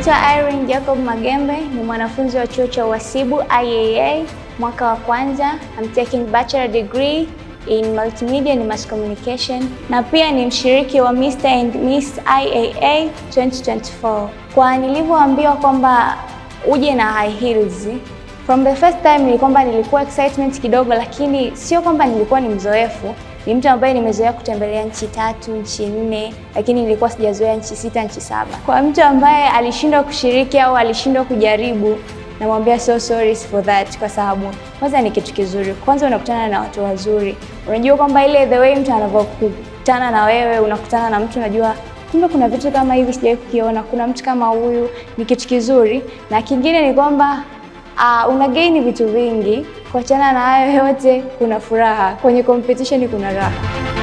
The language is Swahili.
Naitwa Irene Jacob Magembe, ni mwanafunzi wa chuo cha uhasibu IAA mwaka wa kwanza. I'm taking bachelor degree in multimedia and mass communication, na pia ni mshiriki wa Mr and Miss IAA 2024. Kwa nilivyoambiwa kwamba uje na high heels from the first time ni kwamba nilikuwa excitement kidogo, lakini sio kwamba nilikuwa ni mzoefu. Ni mtu ambaye nimezoea kutembelea nchi tatu, nchi nne, lakini nilikuwa sijazoea nchi sita, nchi saba. Kwa mtu ambaye alishindwa kushiriki au alishindwa kujaribu, namwambia so sorry for that, kwa sababu kwanza ni kitu kizuri. Kwanza unakutana na watu wazuri, unajua kwamba ile the way mtu anavyokutana na wewe, unakutana na mtu unajua kumbe kuna vitu kama hivi sijawahi kukiona, kuna mtu kama huyu, ni kitu kizuri. Na kingine ni kwamba uh, una gain vitu vingi. Kuachana na hayo yote, kuna furaha kwenye competition, kuna raha.